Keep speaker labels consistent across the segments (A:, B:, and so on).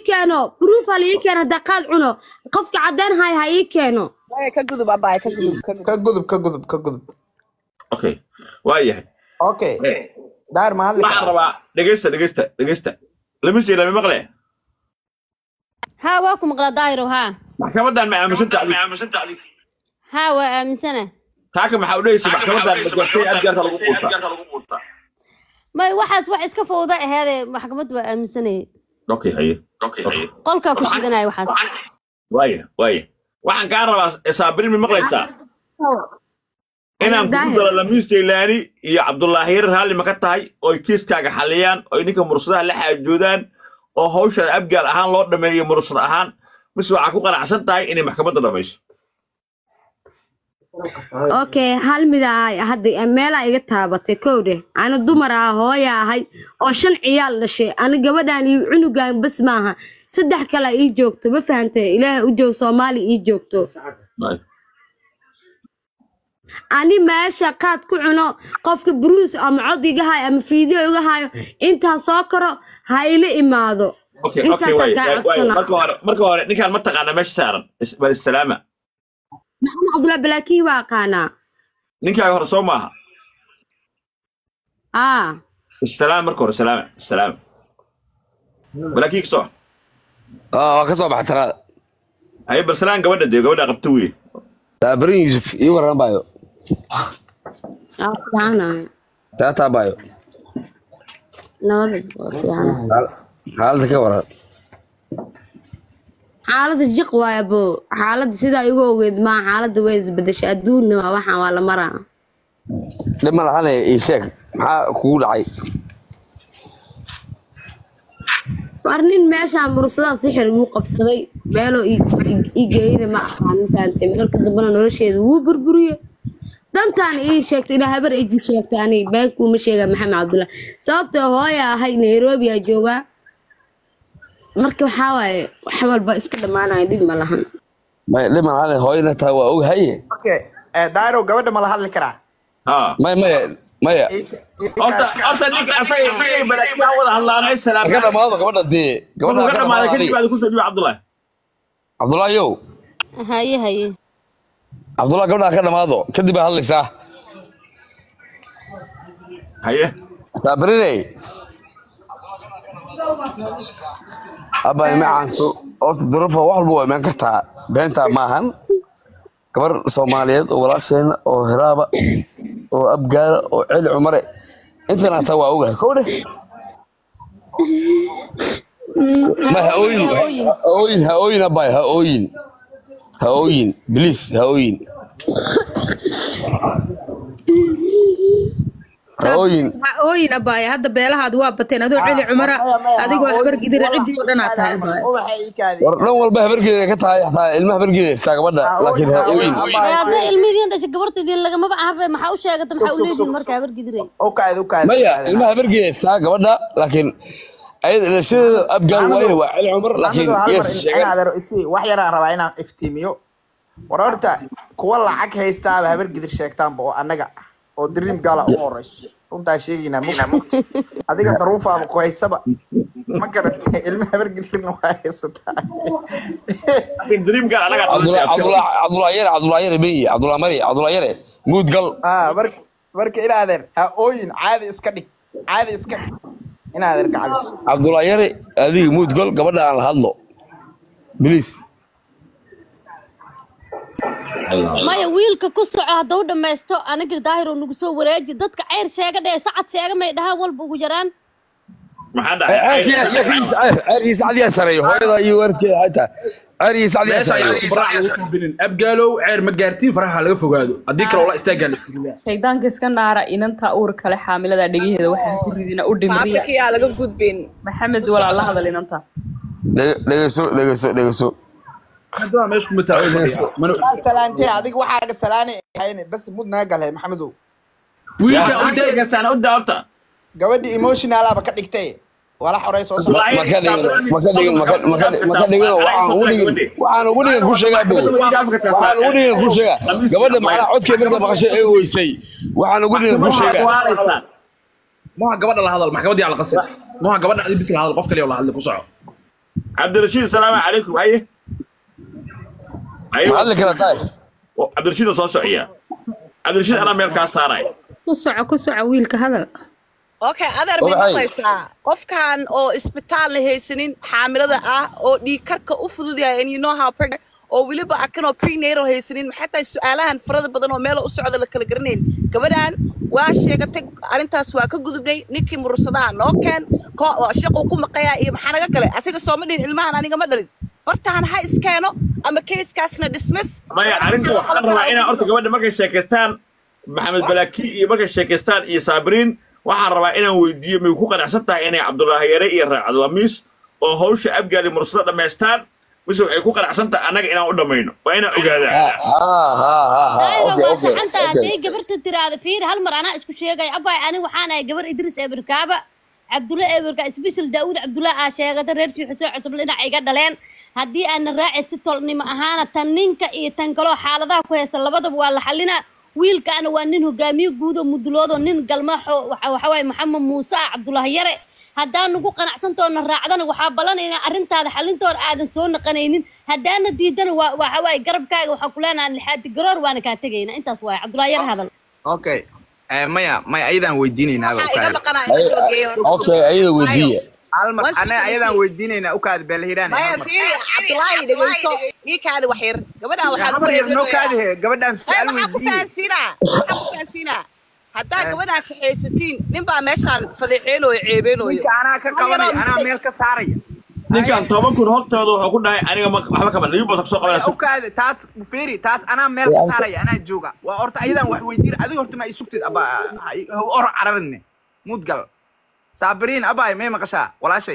A: keeno proof ha la ii keeno haddaa qaad cuno qofka caddeyn hay ha ii keeno
B: Maya, ka gudub abaay ka gudub ka gudub
C: ka gudub ka gudub ka gudub
D: okay waa yahay
C: okay daahir ma hadli
D: waxaan
C: karaa
D: rabaa dhegeysta dhegeysta dhegeysta lama sii lama maqle
A: haa waa ku maqlaa daahiro haa
D: maxkamadan ma aaminsan tahay
A: haa waa aaminsana
D: taaka maxaa u dhehaysa maxkamadan magartay abgaarka lagu quusta
A: may waxaas wax iska fowda aheedee maxkamadda waa aaminsanayay
D: okay haye okay haye
A: qolkaa ku shidanaya waxaas
D: waaya waaya waxaan kaa rabaa saabirin ma maqlaysaa inaan kugu
A: Daahir.
D: daro lamiis jaylaani iyo cabdullaahi yarar raalli ma ka tahay oy kiiskaaga xaliyaan oy ninka mursadaha la xaajoodaan oo hawshaada abgaal ahaan loo dhameeyo mursad ahaan mise waxaa ku qanacsan tahay inay maxkamadda dhamayso
A: okay hal mid ah hadda meelaa iga taabatay kowdhe ana dumar ah hooya ahay oo shan ciyaal dhashay ani gabadhan iyo cunugan bas maaha saddex kale ii joogto ma fahantay ilaahay u joog soomaali ii joogto ani meesha qaad ku cuno qofka bruce ama cod iga hayo ama fiideo iga hayo intaa soo karo ha ila imaado
D: okay okay
A: Intaasaan
D: waaya
A: kaa
D: waaya, waaya.
A: codsanaa.
D: marka hore marka hore ninkaan ma taqaana meesha saaran Is- bal isalaama
A: maxamed cabdullahi balaakiin waa aqaanaa
D: ninkaaga hore soo maaha
A: aa
D: isalaam marka hore salaama salaama balaakiin soo
E: اه waa ka soo baxay talaada
D: haye bal salaan gabadha dee gabadha qabta weye
E: taabarin yuusuf ii waran baayo
A: aa fiicanayo
E: taataa baayo
A: nabada waa fiicanayo
E: xaaladda ka waran
A: xaaladda jiq waaya bo xaaladda sidaa igu ogeed maa xaaladda way isbedeshay adduunna waa waxaan waa la maraa
E: dhib ma lahanaya ii sheeg maxaa kugu dhacay
A: war nin meeshaan mursadaa sixir igu qabsaday meeloo ii- ii- ii geeyada ma aqaan ma fahantay marka dambena nolosheeda wuu burburiye dantaan ii sheegtay ilaa habar iji sheegtay ani beenkuuma sheega maxamed cabdullahi sababtoo hooya ahay nairobi aa joogaa marka waxaa waaye wax walba iska dhammaanaya dhib ma lahan
E: may dhib ma lahanaya hooyana taa waa og haye
C: okay eh, daahiro gabadha ma la hadli karaa
D: ha
E: may maya maya
C: Ii- ii-
D: horta horta ninka asaga isagay balaakiin ha wada hadlaanay
E: ka
D: salaam
E: dhamaado gabadha dee gabadha
D: ka
E: ka
D: dhamaaday
E: dhamaado
D: kadib
E: adiga
D: aad kusoo dhiiba cabdullaahi
E: cabdullaahi yow
A: haye haye
E: cabdullahi gabadha ka dhamaado kadib baa hadlaysaa
D: haye
E: taabariney abba ima caanso horta durufa wax walba waa imaan kartaa beentaa maahan gabar soomaaliyeed oo walaasheena oo hiraaba oo abgaala oo celi cumare intan hataa waa ogahay kow dheh ma ha ooyin ha ooyin ha ooyin abbaay ha ooyin ha ooyin biliis ha ooyin ha ooyin
F: waxaa ooyin abaaya hadda beelahaad waa bateen adoo celi cumara
C: maya, maya,
F: adigoo
C: ha ooyin.
F: habargidira ciddii oo dhan aad tahay
C: Ubaxa
F: abaaya
C: ubaxa ii kaadi.
E: war dhan walba habargeeda ka tahay xataa ilma habargeeda haystaa gabadha
C: Ha
E: laakiin ha
C: ooyin,
E: ooyin
C: ha ooyin.
A: Ay, hadday ilmihiin dhashay gabartaydin lagamaba ahaba maxaa u sheegata maxaa u
C: Sug, sug,
A: leedihin
C: sug,
A: marka
C: sug.
A: habar gidiray
C: U kaadi, u kaadi, u
E: maya
C: kaadi.
E: ilma habargeeda haystaa gabadha laakiin ayada dhalashadeeda abgaal waaye waa celi cumar laakiin
C: Maxamedow, hal mar
E: yes
C: in-
E: sheegan
C: inaad aro- isi- wax yaraan rabaa inaan iftiimiyo war horta kuwa lacag haystaaba habar gidir sheegtaanba oo annaga ah oo dream gala ugu horeyso runtaa sheegaynaa mugta mugta adiga daruufaaba ku haysaba ma garatay ilma habar gidirna waa haysataa
D: laakiin dreamkan anaga
E: cabdullah cabdullah cabdullah yare cabdullah yare meyi cabdullah mari cabdullah yare guud gal
C: ah marka marka inaadeer ha ooyin caadi iska dhig caadi iska dhig inaadeer gacaliso
E: cabdullah yare adiga muud gal gabadha aan la hadlo bilis
A: maya wiilka ku soco hadda u dhammaysto aniga daahiro nagu soo wareeji dadka ceyr sheega dhee sacad sheega may dhahaan walba ugu yaraan
D: maxaa dhacay
E: ceerkiisa cadiyaa sareeyo hooyada iyo waalidkeeda xataa ceerkiisa cadiyaa
G: meesha ayaan
E: sareeyo
G: faraha lagu soo gelin abgaalow ceer ma gaartiin faraha laga fogaado haddii kale ola istaagaa la iska ridaa
H: shaydaanka iska naara inanta uur kale xaamilada dhegaheeda waxaa ku ridina u dhimriya
B: maafirkii aa laga gudbin
H: maxamed walaa la hadal inanta
E: Dhege- dhegeyso dhegeyso dhegeyso
G: hadda meesha kuma taagan mana
C: salaantee adiga waxaaga salaanay hayne bas mud naga galhay maxamedow
G: wiilka
D: yaa
G: u day
D: kastaan u daa horta
C: gabadhi emotionalaba ka dhigtay wala xorey soo socda
E: ma ka dhigin ma ka dhigin ma ka ma ka ma ka dhigin waxaan ugu dhigin waxaan ugu dhigin ku sheegaa bow waxaan ugu dhigin ku sheegaa gabadha macnaa codkee marka maqashay ee oysay waxaan ugu dhigin ku sheegaa
G: maha gabadha la hadal maxkamaddii aan la qasin maha gabadha adi bis la hadal qof kaliya oo la hadlay ku soco
D: cabdirashiid salaamu calaykum haye haye
E: maxaad la kala tahay
D: oo cabdirashiida soo socya cabdirashiid anaa meel kaa saaraya
F: ku soco ku soco wiilka hadal
B: okay adeer bay
E: Waxay-
B: maqlaysaa qofkan oo isbitaal la haysanin xaamilada ah oo dhiig karka u fudud yahay and you know how pregnant oo weliba akan oo prenatal haysanin maxay tahay su-aalahan farada badan oo meelo u socda la kala garanayn gabadhan waa sheegatay arrintaas waa ka gudubnay ninkii murursadaha noo keen ko- oo shaquu ku maqayaa iyo maxaa naga galay asiga sooma dhihin ilmahan aniga ma dhalin bartahan ha iskeeno ama keiskaasna dismiss
D: maya arrinta waxaan rabaa inaan horta gabadha markay sheekaystaan maxamed balaki iyo markay sheekaystaan iyo saabiriin waxaan rabaa inaan weydiiyo may ku qanacsan tahay inay cabdulaahi yare iyo raacadlamiis oo hawsha abgaali mursada dhammaystaan mise waxay ku qanacsan tahay annaga inaan u dhammayno waa inaan ogaadaa
E: haa haa haa haa
I: daayro
E: okay
I: waa
E: okay
I: saxanta
E: okay
I: hadday gabarta tiraahdo fiir hal mar anaa isku sheegaya abay ani waxaan ahay gabar idris eberkaaba cabdulla eberka isbishal daawud cabdulla aa sheegata reer xuseen cusub dhinac iga dhaleen haddii aana raaci si tolnimo ahaana tan ninka iyo tan kaloo xaaladaha ku haysta labadaba waa la xalinaa wiilkaana waa nin hogaamiye guud oo muduloodo nin galmaxo waxa waxa waaye maxamed muuse ah cabdulaahi yare haddaan nagu qanacsantoona raacdana waxaa ballan inaan arrintaada xalintoona aadan soo naqanaynin haddaana diidana waa waxa waaye garabkaaga waxaa ku leenahay lixaadi garoor waana kaa tegaynaa intaas waaye cabdulaahi yare hadal
J: okay Eh, maya maya ayadaan weydiinaynaa
B: waxaa iga maqanaa
E: Ay-
B: in la geeyo
E: okay ayada weydiiya
J: halmar
B: Once
J: anaga
B: you
J: ayadaan
B: see-
J: weydiinaynaa ukaad beelhiraan
B: maya fiiri cabdulaahi dhegeyso ii kaada wax yar gabadhan waxaa
J: habar yar noo kaadahe gabadhaan
B: Ay,
J: su-aal
B: waxaa ku
J: weydiiye
B: fahansiinaa waxaa ku fahansiinaa haddaa gabadhaan kaxaysatiin nin baa meeshaan fadeexeenooyo ceebeenooyo
J: ninka anaa ka qabanaya anaa meel ka saaraya
D: ninkan toban kun hortooda wuxuu ku dhahay aniga ma- waxba kama liyu basa soo qabanaysa
J: ukaade taas fiiri taas anaa meel ka saaraya anaa jooga waa horta ayadaan wax weydiin adiga horta ma isugtid aba or cararine mudgal saabiriin abaay may maqashaa walaashay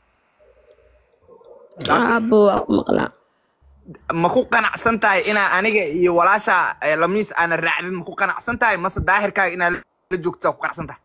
A: aabbo waa ku maqlaa
J: ma ku qanacsan tahay inaa aniga iyo walaasha eh, lamiis aana raacdin ma ku qanacsan tahay mase daahirkaaga inaa la joogta ku qanacsan tahay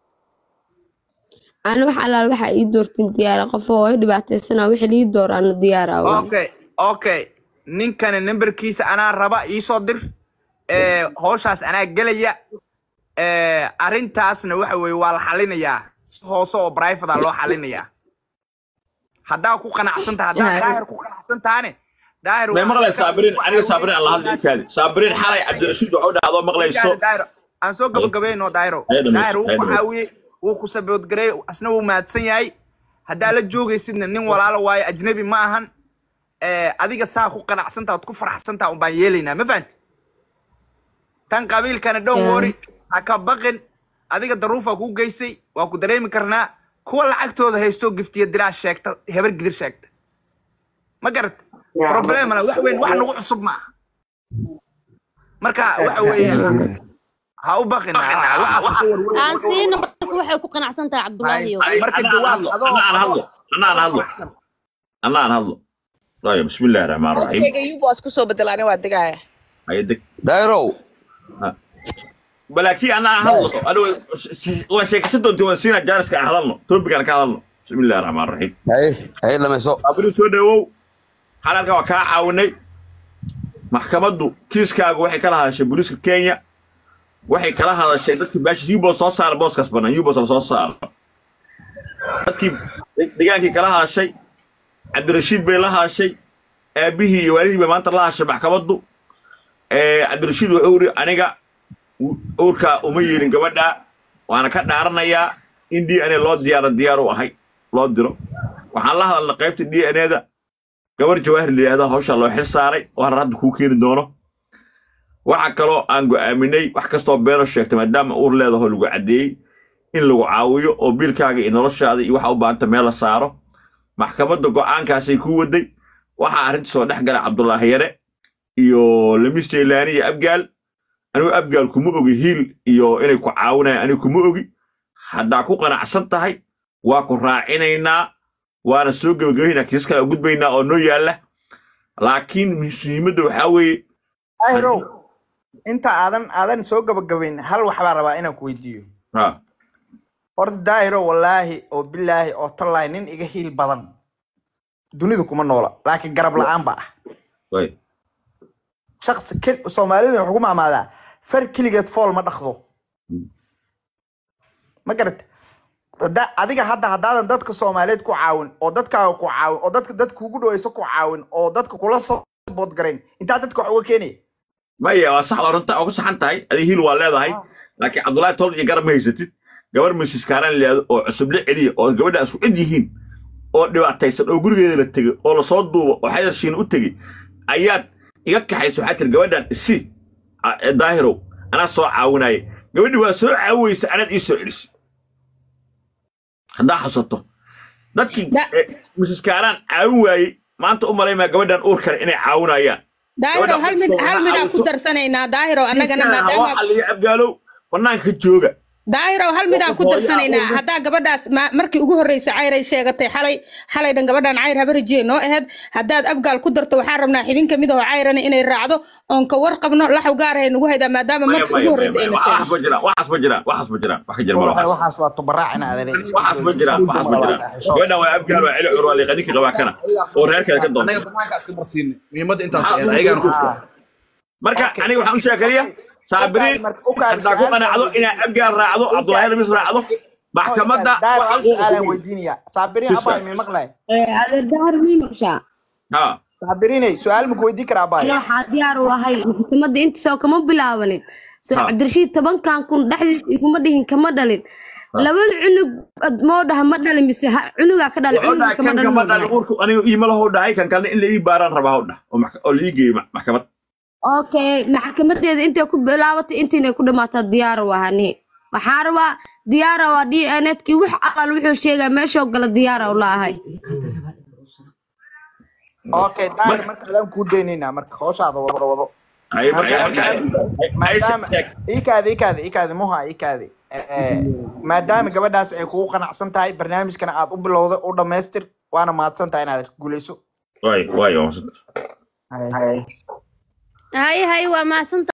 A: ana wax allaal waxaa ii doortin diyaara qof oo i dhibaataysana wixii lii door ana diyaara waa
J: okay okay ninkani nambarkiisa anaa raba iisoo dir eh, howshaas anaa gelaya eh, arrintaasna waxa weeye waa la xalinayaa si hoose oo brivate loo xalinayaa haddaa ku qanacsan tahay haddaa
A: Yaa.
J: daahir ku qanacsan tahane daahir
D: may
J: waa-
D: maqlay saabiriin aniga saabiriin alla hadla ikaadi saabiriin xalay cabdirashiid wuxuu dhahay adoo maqlayso
J: daahir aan soo gabagabayno daahiro
D: Hay dhamayso,
J: daahir wuu
D: hay
J: ku
D: dhamayso.
J: caawiyey wuu ku saboodgareey asna wuu mahadsan yahay haddaa la joogaysidna nin walaalo waayo ajnabi ma ahan Eh, adiga saa ku qanacsantaa ood ku faraxsantaa un baan yeelaynaa ma fahanti tan qabiilkana dhown wori ha ka baqin adiga daruufaa kuu geysay waa ku dareemi karnaa kuwa lacagtooda haysto giftiya diraa sheegta hebar gidir sheegta ma garat problemana wax weyn wax nagu cusub ma aha marka waxa weeye ha u baqin waxaas ka warwar-
I: aan siina marka waxay ku qanacsan tahay cabdulaahi
J: Ay, marka
D: Anna aan
J: jawaab
D: hadlo,
J: adoo
D: anna aan hadlo, anna aan hadlo.
J: faraxsan.
D: anna aan hadlo طيب بسم الله الرحمن الرحيم
B: hooskayga yuba waa isku soo bedelaani waa degaaya
D: هيدك
E: dairow
D: بلاكي انا هضلو انا وشيك سدو انت وسينا جالس كهضلنا توبك انا كهضلنا بسم الله الرحمن الرحيم
E: haye haye dhamayso
D: abri soo dhawow xalalka waa kaa caawinay maxkamaddu kiiskaagu waxay kala hadashay booliiska kenya waxay kala hadashay dadkii baashis yubos soo saara booskaas bannaan yubos la soo saaro dadkii degaankii kala hadashay cabdirashiid bay la hadashay aabihii iyo waalidii bay maanta la hadashay maxkamaddu Eh, cabdirashiid wuxuu iri aniga uurkaa uma yeelin gabadha waana ka dhaaranayaa in d n a loo diyaaro diyaar u ahay loo diro waxaan la hadalnay qaybta d n a-da gabar jawaahir la yidhahdo hawshaa loo xil saaray oo harar hadda kuu keeni doono waxa kaloo aan go'aaminay wax kastoo beeno sheegtay maadaama uur leedaho lagu caddeeyey in lagu caawiyo oo biilkaaga iyo noloshaada iyo waxa u baahanta meel la saaro maxkamadda go'aankaasay ku waday waxaa arrinta soo dhex gala cabdulaahi yare iyo lamis jaylaani iyo abgaal anigu abgaal kuma ogi hiil iyo inay ku caawinayaan anigu kuma ogi haddaa ku qanacsan tahay waa ku raacinaynaa waana soo gebagabaynaa kiis kale u gudbaynaa oo noo yaalla laakiin muhiimadda waxaa weeye
C: ayrow inta aadan aadan soo gabagabayn hal waxbaa rabaa inaan ku weydiiyo
D: ha
C: horta daahiro wallaahi oo bilaahi oo tallaahi nin iga hiil badan dunidu kuma noola laakiin garab la-aan ba ah
D: way
C: shaqsi kel- soomaalidu waxay ku maamaadaa far keligeed fool ma dhaqdo ma garata Hada- adiga hadda haddaadan dadka soomaaliyeed ku caawin oo dadkaaga ku caawin oo dadka dad kuugu dhaweyso ku caawin oo dadka kula soo boodgarayn intaa dadka wax uga keenaya
D: maya waa sax waa runta oo ku saxan tahay adiga hiil waa leedahay laakiin cabdullaahi tol iyo garab ma haysatid gabar misis kaaraan leedo oo cusuble celiya oo gabadha isku cid yihiin oo dhibaataysan oo gurigeeda la tegey oo lasoo duubo oo xayarshiina u tegey ayaad iga kaxayso waxaa tiri gabadhan isi a- ee daahirow anaa soo caawinaya gabadhi waa soo caawiyeysa anaad ii soo celisay haddaa xasato dadkii
F: Da-
D: eh, misis kaaraan caawin waayey maanta u malaymaa gabadhan uur kale inay caawinayaan
F: daahiro hal mid hal midaan ku darsanaynaa daahiro annagana maadaama
D: xaliyo abgaalow banaanka jooga
F: daahiro hal midaan ku
D: Hooyo
F: darsanaynaa
D: abuur.
F: haddaa gabadhaas ma- markii ugu horreysay cayray sheegatay xalay xalay dhan gabadhan cayr habarijiye noo aheyd haddaad abgaal ku darto waxaan rabnaa xibin kamid ahoo cayrana inay raacdo oon ka warqabno laxaw gaar ahay nagu haydaa maadaama
D: Maya,
F: markii
D: maya,
F: ugu
D: maya,
F: horreysay
D: maya.
F: ayna
D: waxaas ma
F: sheegatay
D: jiraan waxaas ma jiraan waxaas ma jiraan wax ka jira ma
C: Waxaas-
D: waxaas
C: waxaas waa tubaraacina adeer
D: waxaas ma jiraan waxaas ma jiraan gabadhan waa abgaal waa celi cur waa liiqaninka qabaa kana oo reerkeeda ka
G: anaga
D: doonta
G: banaanka iska marsiinay muhiimadda intaas
D: Maxaa
G: ahayd
D: ugu
G: ayagaan ku
C: Ah.
D: marka aniga waxaan u sheekariya saabiriin
C: marka u kaadi
D: haddaa ku
C: su'aal
D: qanacdo
C: baa-
D: inaa abgaal raacdo cabdulaahi ramis raacdo maxkamadda
C: daar
D: wax
C: hal
D: xaquuq
C: su'aalaan
D: ku
C: weydiinaya saabiriin
D: Yes,
C: abaa
D: sir.
C: imi maqlay
A: adeer dahar mii maqshaa
D: ha
C: saabiriinay su'aal maku weydiin karaa abaa
A: ana waxaa diyaar u ahay maxkamadda intaasoo kama bilaabanin soo
D: Ha.
A: cabdirashiid tobankan kun dhexdiisa iguma dhihin kama dhalin labada cunug ad- moo dhaha ma dhalin mise ha- cunugaa ka dhalin
D: wuxuu
A: cunuga
D: dhahay
A: kama
D: kan
A: dhalin
D: kama
A: moo
D: dhalin
A: dhahay.
D: uurku aniga iima lahou dhahay kan kalena in la ii baaraan rabaa hau dhah oo max- oo la ii geeyo ma- maxkamad
A: okay maxkamadeeda intay ku bilaabatay intiinay ku dhamaataa diyaar u ahani waxaa rabaa diyaara waa d n kii wax alal wuxuu sheegaa meeshoo gala diyaara u laahay
C: okay daar marka adaan kuu daynaynaa marka hooshaada wado wado
D: Ay-
C: Marka-
D: ay-
C: marka-
D: ay- ay-
C: maadaama
D: ay-
C: ikaadi ikaadi ikaadi muha ikaadi Eh, maadaama gabadhaas ay kugu qanacsan tahay barnaamijkana aad u bilowda u dhammaystir waana mahadsan tahay inaad guuleyso
D: waay waay waa mahadsan.
I: haye haye waa mahadsan